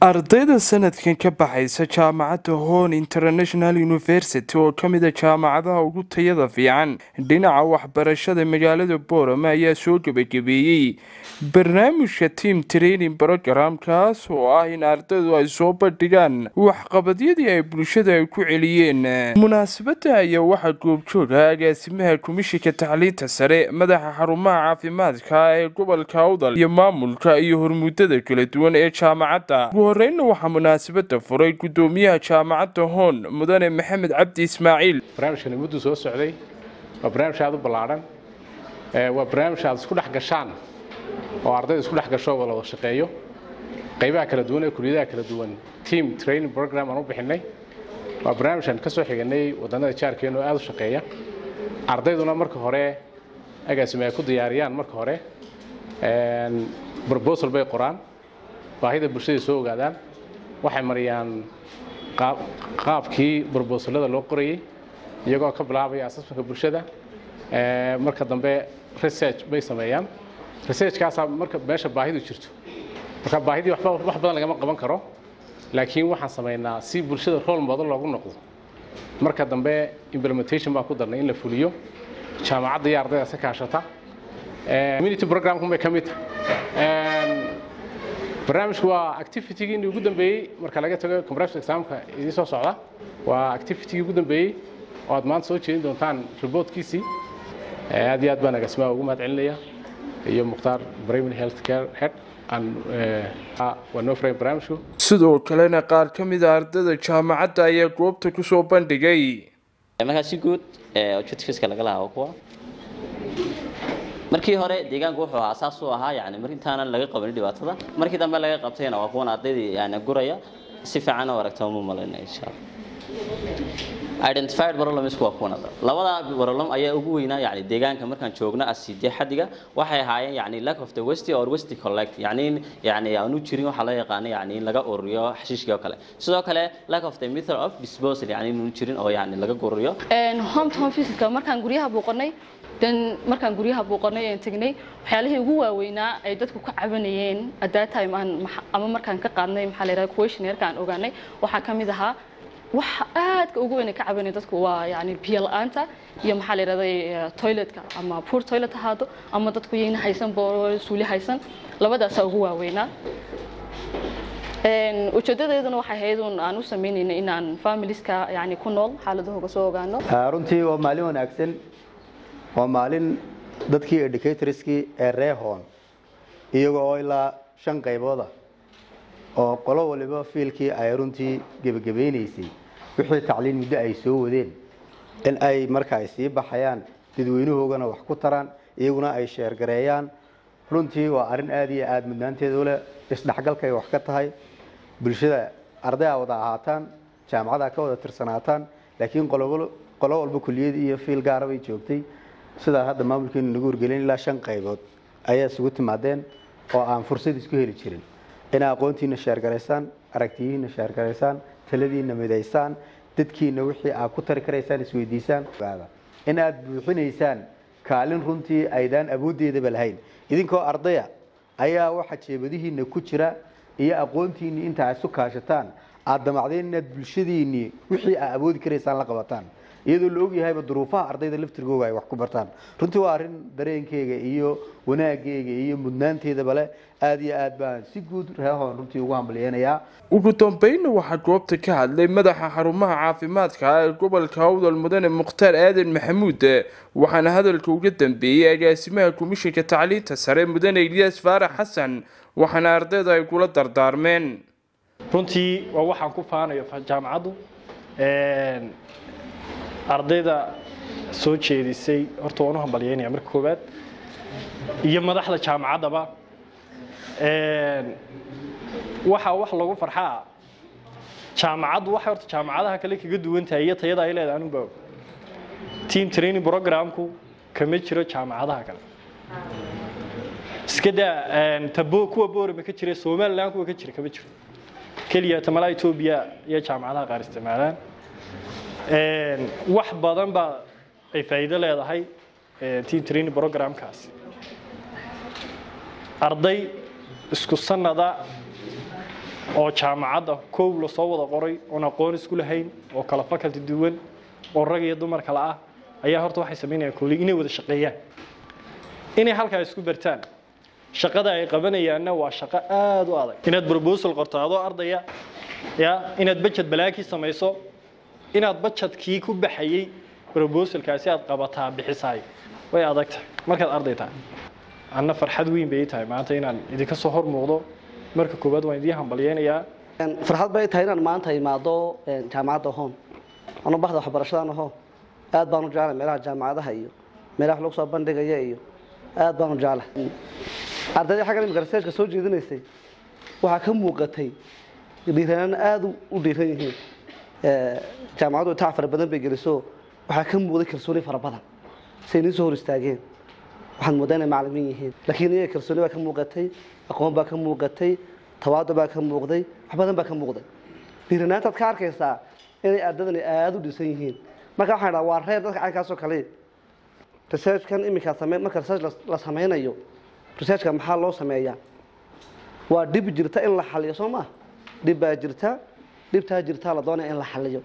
ardayda sanadkan ka baxaysa jaamacadda hon international university oo ka mida jaamacadaha ugu tayada fiican dhinaca waxbarashada magaalada boorama ayaa soo gebagabeeyey barnaamijka team training program kaas oo ah in ardaydu ay soo bandhigaan waxqabadyadii ay bulshada ay ku celiyeen munaasabada ayaa waxaa goobjooga agaasimaha komishinka tacliinta sare madaxa xarumaha caafimaadka ee gobolka awdal iyo maamulka iyo hormuudada kala duwan ee jaamacadda ugu horeynna waxaa munaasabada furay gudoomiyaha jaamacadda hoon mudane maxamed cabdi ismaaciil barnaamijkani mudduu soo socday waa barnaamij aad u ballaadhan waa barnaamij aad isku dhex gashaan oo ardayda isku dhex gasho wada wada shaqeeyo qaybaha kala duwan ee kuliyadaha kala duwan team training program aan u bixinay waa barnaamijkan ka soo xiganay wadannada jaarkeena oo aad u shaqeeya ardayduna marka hore agaasime ay ku diyaariyaan marka hore proposal bay qoraan baahida bulshada soo ogaadaan waxay mariyaan qaabkii brobosalada loo qorayey iyagoo ka bilaabaya asasmanka bulshada marka dambe research bay sameeyaan researchkaasaa marka meesha baahidu jirto marka baahidii waxba wax badan lagama qaban karo laakiin waxaan samaynaa si bulshada role model loogu noqdo marka dambe implementation baan ku darnay in la fuliyo jaamacadda iyo ardayda si kaashata community programkun bay ka mid tahay barnaamijku waa activitygii ugu dambeeyey marka laga tago compression examka idii soo socda waa activitygii ugu dambeeyey oo aad maanta soo jeedin doontaan reportkiisii aad iyo aad baan agaasimaha ugu mahad celinaya iyo mukhtaar primary health care head waa noo furay barnaamijku sidoo kalena qaar ka mid a ardayda jaamacadda ayaa goobta kusoo bandhigay markaa si guud objectiveska laga lahaa kuwa markii hore deegaanku wuxuu ahaa saas uu ahaa yani mar intaanan laga qabanin dhibaatada markii dambe laga qabtayna waa kuwan ardaydii yani guraya si fiican oo aragta uma malayna insha allah identified problems waa kuwan labada problem ayaa ugu weynaa yani deegaanka markaan joogno aside xadiga waxay ahaayeen yani lack of the west or west collect yani yani aanu jirin waxa loo yaqaan yani in laga ururiyo xashiishkii oo kale sidoo kale lack of the method of disposal yani inuu jirin oo yani laga gururiyo home to home visitka markaan guryaha buuqanay dan markaan guryaha buuqanay aan tagnay waxyaalihii ugu waaweynaa ay dadku ka cabanayeen at that time aan ama markaan ka qaadnay maxaa la yidhahda questionnaire-ka aan ogaanay waxaa ka mid ahaa waxa aadka ugu weyn ay ka cabanaya dadku waa yani biyo la-aanta iyo maxaa la yidhahday toiletka ama poor toilet ahaado ama dadku yayna haysan bool suuli haysan labadaasaa ugu waaweynaa ujeedadeeduna waxay ahayd un aan u samaynayna inaan familieska yani ku nool xaaladahooga soo ogaano runtii waa maalin wanaagsan waa maalin dadkii educatorskii ee reehon iyaga oo ilaa shan qaybooda oo qolo waliba fiilkii ay runtii gebagabeynaysay wixii tacliin muddo ay soo wadeen in ay marka ay sii baxayaan dadweynahoogana wax ku taraan iyaguna ay sheergareeyaan runtii waa arrin aada iyo aada mudnaanteedu leh isdhexgalkay wax ka tahay bulshada arday a wada ahaataan jaamacada ka wada tirsanaataan laakiin qolo walba kuliyad iyo fiil gaara bay joogtay sidaa hadda maamulkeenu nagu wargelin ilaa shan qaybood ayaa isugu timaadeen oo aan fursad isku heli jirin inaa aqoontiina sheergaraysaan aragtiyihiina sheergaraysaan taladiina midaysaan dadkiina wixii aad ku tari karaysaan isweydiisaan in aad buuxinaysaan kaalin runtii aydaan awooddeedaba lahayn idinkoo ardaya ayaa waxa jeebadihiina ku jira iyo aqoontiinii inta isu kaashataan aad damacdeen inaad bulshadiinii wixii aad awoodi karaysaan la qabataan iyadoo la ogyahayba duruufaha ardayda laftirgooga ay wax ku bartaan runtii waa arrin dareenkeyga iyo wanaageyga iyo mudnaanteedaba leh aada iyo aad baan si guud reehoon runtii ugu hambalyeynayaa ugu dambeynna waxaa goobta ka hadlay madaxa xarumaha caafimaadka ee gobolka awdal mudane mukhtaar aadan maxamuud waxaana hadalka uga dambeeyey agaasimaha komishinka tacliinta sare mudane ilyaas faarax xasan waxaana ardayda ay kula dardaarmeen runtii waa waxaan ku faanayo jaamacaddu ardayda soo jeedisay horta waan u hambalyeynaya marka koowaad iyo madaxda jaamacaddaba waxaa wax lagu farxaa jaamacaddu waxay horta jaamacadaha kale kaga duwan tahay iyo tayada ay leedahay anuba og team training programku kama jiro jaamacadaha kale iska daa tabo kuwa boorama ka jira somaliland kuwa ka jira kama jiro keliya tamalaha etoobiya iyo jaamacadaha qaar isticmaalaan wax badan baa ay faa'iido leedahay team training programkaasi arday isku sanada oo jaamacadda koow lasoo wada qoray oon aqoon isku lahayn oo kala faculty duwan oo rag iyo dumar kale ah ayaa horta waxay samaynayaan kooli inay wada shaqeeyaan inay halkaa isku bartaan shaqada ay qabanayaanna waa shaqo aada u adag inaad proposal qorto adoo ardaya ya inaad budget balaakii samayso inaad budgetkii ku baxayey proposalkaasi aad qabataa bixisaay way adag tahay markaad arday tahay anna farxad weyn bay ii tahay maanta inaan idinka soo hor muuqdo marka koowaad waan idiin hambalyeynayaa farxad bay tahay inaan maanta imaado jaamacadda hoon anu baxda waxbarashadan hoon aad baanu jeclay meelaha jaamacadaha iyo meelaha wax lagu soo bandhigaya iyo aad baanu jeclay ardayda xaggan imika researchka soo jeedinaysay waxaa ka muuqatay dhiiranaan aada u dhiiran yihiin jaamacaddu itac fara badan bay geliso waxaa ka muuqday kalsooni fara badan say nii soo hor istaageen waxaad moodaa inay macalimiin yihiin laakiin iyaga kalsooni baa ka muuqatay aqoon baa ka muuqatay tawaado baa ka muuqday wax badan baa ka muuqday dhiiranaantaad ka arkaysaa inay ardadani aada u dhisan yihiin marka waxaan dhaha waa reer dadka caynkaasoo kale researchkan iminkaa same marka research la sameynayo researchka maxaa loo sameeyaa waa dhib jirta in la xaliyo soo maa dhib baa jirta dhibtaa jirtaa la doonaya in la xaliyo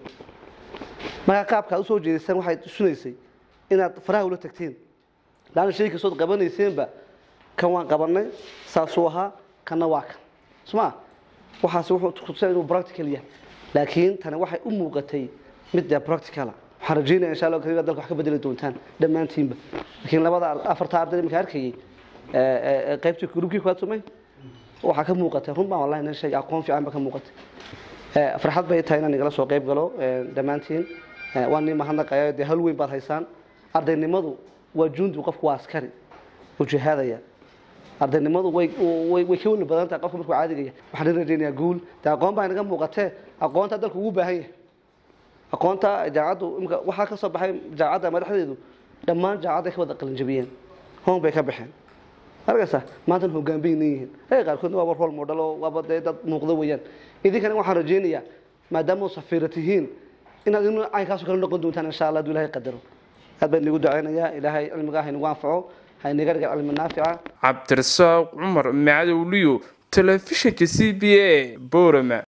markaa qaabka aad usoo jeedisaan waxay tusunaysay inaad faraha ula tagtiin laana shay kastood qabanayseenba kan waan qabanay saasuu ahaa kanna waa kan soma waxaas wuxuu kutusaa inuu practical yahay laakiin tani waxay u muuqatay mid dee practicala waxaan rajeynaya insha allah karim dalka wax ka bedeli doontaan dhammaantiinba laakiin labada afarta arday iminka arkayay qaybtii grubkii kuwaad sumay waxaa ka muuqatay run baan wallahi nin shay aqoon fiican ba ka muuqatay farxad bay tahay inaan igala soo qayb galo dhammaantiin waan nii mahadnaqaya dee hal weyn baad haysaan ardaynimadu waa jundi qofku waa askari oo jihaadaya ardaynimadu way way way ka weli badan tahay qofka markuu caadigaya waxaan idin rajaynayaa guul dee aqoon baa inaga muuqatee aqoonta dalku ugu baahan yahay aqoonta jaacaddu imika waxaa ka soo baxay jaacadda madaxdeedu dhammaan jaacadday ka wada qalinjabiyeen hoon bay ka baxeen arkaysa maantana hoggaan bay yihiin ee qaarkoodna waaba role model oo waaba dee dad muuqda weeyaan idinkana waxaan rajaynayaa maadaama safiira tihiin inaad inu caynkaasoo kale noqon doontaan insha allah hadduu ilahay qadaro aad baan inigu ducaynayaa ilaahay cilmigaa haynagu anfaco haynaga dhiga cilmi naafica cabdirasaaq cumar macadowliyo telefishinka c b a boorama